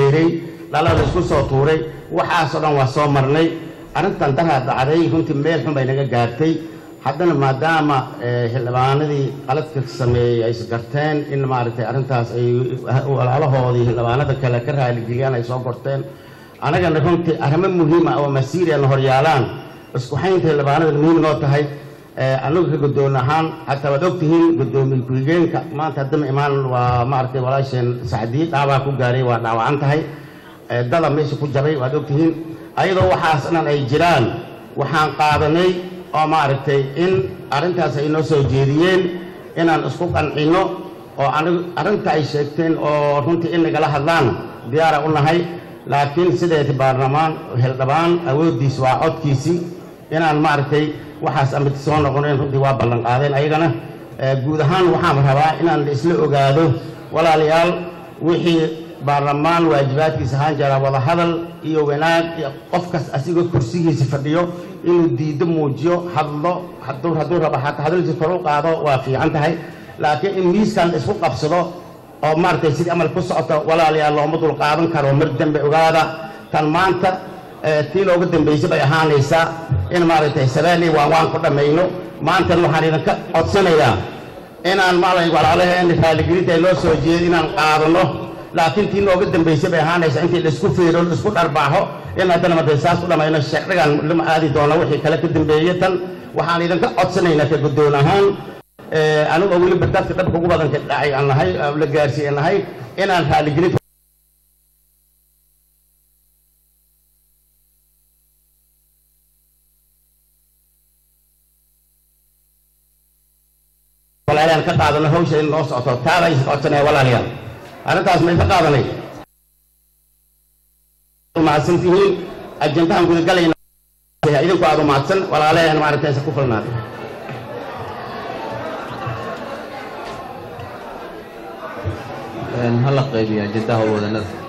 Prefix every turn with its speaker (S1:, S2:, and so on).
S1: feeray dhala la isku soo tuuray waxaasoo dhan waa soo marnay arrintan daraa dhacday runtii meel xun bay naga gaartay haddana maadaama xildhibaanadii qaladka sameeyey ay isgarteen in maaragtay arrintaas ay walaalahoodii xildhibaanada kale ka raaligeliyaan ay soo gorteen annagana runtii arrimo muhiima oo masiiriana horyaalaan isku xaynta xildhibaanada muhiim noo tahay anagu ka guddoon ahaan xataa waad ogtihiin guddoomiye ku-xigeenka maanta haddama imaan waa maaragtay walaasheen sacdiye dhaawaa ku gaaray waa dhaawacan tahay dada meesha ku jabay waad ogtihiin ayadoo waxaas dhan ay jiraan waxaan qaadanay oo maaragtay in arrintaas ay noo soo jeediyeen inaan isku qancinno oo anigu arrinta ay sheegteen oo runtii in nagala hadlaan diyaara u nahay laakiin sideeti baarlamaan xildhibaan awooddiis waa codkiisii inaan maaragtay waxaas amiti soo noqonayn runtii waa ballan qaadeen ayagana guud ahaan waxaan rabaa inaan la isla ogaado walaalayaal wixii baarlamaan waajibaadkiisa ahaan jira wadahadal iyo wanaag iyo qofkas asigoo kursigiisa fadhiyo inuu diiddo muujiyo hadlo hadduu hadduu rabo xataa hadalkiisa kor u qaado waa fiican tahay laakiin in miiskan isku qabsado oo maaragtay sidii amal ku socoto walaalayaal looma dul qaadan karo mar dambe ogaada tan maanta tii looga dambaysay bay ahaanaysaa in maaragtay sabaali waan waan ku dhammayno maantana waxaan idinka codsanayaa inaan maalay walaalaheen raaligelinta ay loo soo jeedo inaan qaadano laakiin tii nooga dambaysay bay ahaanaysaa intii laisku fiiro laisku dharbaaxo in haddana markay saas u dhammayno sharcigan lama aadi doono wixii kale ka dambeeye tan waxaan idinka codsanaynaa ka guddoon ahaan anigoo weliba dadka dhabka ugu badanka dhacay aan nahay la gaarsiiye nahay inaan raaligelin walaalayaan ka qaadano hawsha in noo socoto taada is codsanaya walaalayaal arrintaas may ka qaadanay mahadsan tihiin ajendahan gudagalayna idinku aad u mahadsan walaalayahan maaragtay isa ku filnaaday
S2: hala qaybiya ajendaha wadanada